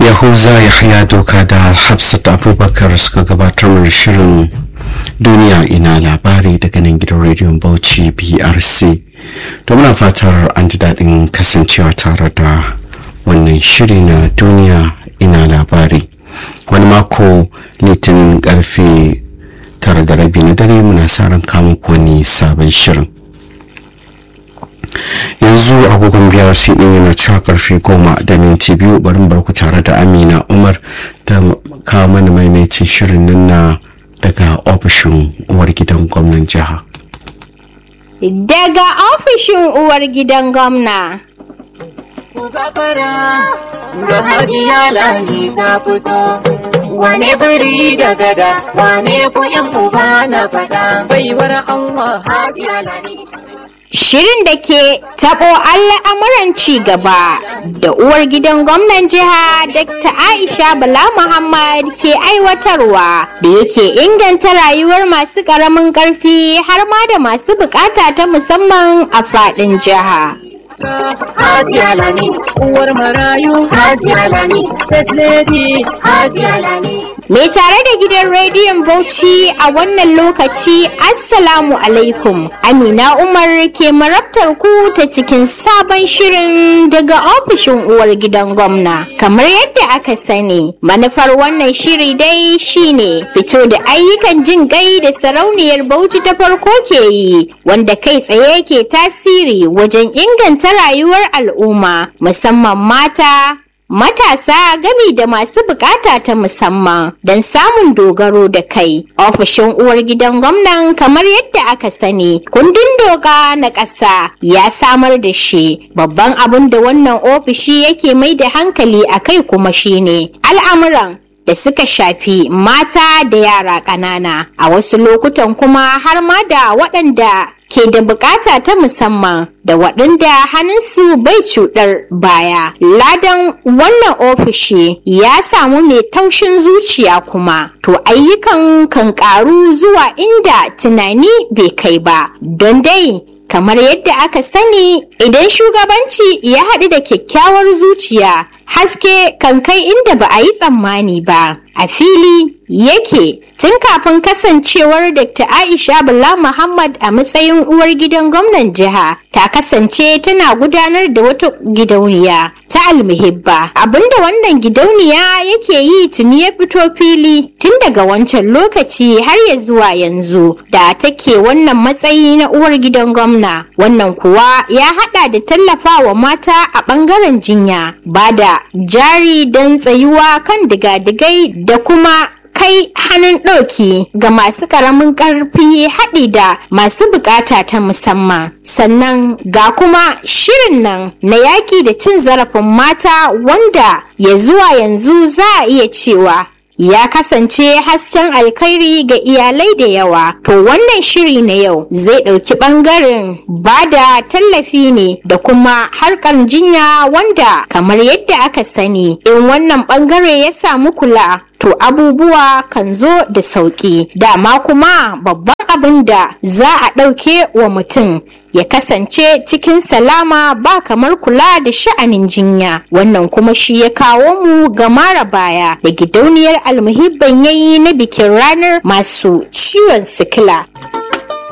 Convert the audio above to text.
yahuza yahya doka da hafsat abubakar suka gabatar mana shirin duniya ina labari daga nan gidan rediyon bauchi brc to muna fatar an ji daɗin kasancewa tare da wannan shiri na duniya ina labari wani mako litinin karfe tara da rabi na dare muna sa ran kama wani sabon shirin yanzu agogon biyar din yana cewa karfe goma da minti biyu barin barku tare da amina umar ta kawo mana maimaitin shirin nan na daga ofishin uwar gidan gwamnan jiha daga ofishin uwar gidan gwamna gafara da hajiya lani ta fito wane biri da gada wane ku yan uba na fada baiwar Allah hajiya lani Shirin da ke taɓo al'amuran ci gaba da uwar gidan gwamnan jiha Dr. Aisha Bala Muhammad ke aiwatarwa da yake inganta rayuwar masu ƙaramin ƙarfi har ma da masu bukata ta musamman a faɗin jiha. hajiya lani uwar marayu hajiya lani first lady hajiya lani Mai tare da gidan rediyon Bauchi a wannan lokaci Assalamu alaikum. Amina Umar ke marabtar ku ta cikin sabon shirin daga ofishin uwar gidan gwamna. Kamar yadda aka sani, manufar wannan shiri dai shine fito da ayyukan jin gai da sarauniyar Bauchi ta farko ke yi, wanda kai tsaye ke tasiri wajen inganta rayuwar al'umma, musamman mata, matasa gami da masu bukata ta musamman don samun dogaro da kai ofishin uwar gidan gwamnan kamar yadda aka sani kundin doka na ƙasa ya samar da shi babban abin da wannan ofishi yake mai da hankali a kai kuma shine al'amuran da suka shafi mata da yara ƙanana a wasu lokutan kuma har ma da waɗanda ke da bukata ta musamman da waɗanda hannunsu bai cuɗar baya. Ladan wannan ofishi ya samu mai taushin zuciya kuma, to ayyukan kan ƙaru zuwa inda tunani bai kai ba, don dai kamar yadda aka sani idan shugabanci ya haɗu da kyakkyawar zuciya haske kan kai inda ba a yi tsammani ba a fili yake tun kafin kasancewar dr aisha bala muhammad a matsayin uwar gidan gwamnan jiha ta kasance tana gudanar da wata gidauniya ta almuhibba abinda wannan gidauniya yake yi tuni ya fito fili tun daga wancan lokaci har ya zuwa yanzu da take wannan matsayi na uwar gidan gwamna wannan kuwa ya hada da tallafawa mata a bangaren jinya ba da jari don tsayuwa kan digadigai da kuma kai hannun ɗauki ga masu ƙaramin ƙarfi haɗi da masu buƙata ta musamman sannan ga kuma shirin nan na yaƙi da cin zarafin mata wanda ya zuwa yanzu za a iya cewa ya kasance hasken alkhairi ga iyalai da yawa to wannan shiri na yau zai ɗauki ɓangaren ba da tallafi ne da kuma harkar jinya wanda kamar yadda aka sani in wannan ɓangare ya samu kula to abubuwa kan zo da sauƙi dama kuma babban abin da za a ɗauke wa mutum ya kasance cikin salama ba kamar kula da sha'anin jinya wannan kuma shi ya kawo mu ga mara baya da gidauniyar almuhibban yayi na bikin ranar masu ciwon sikila.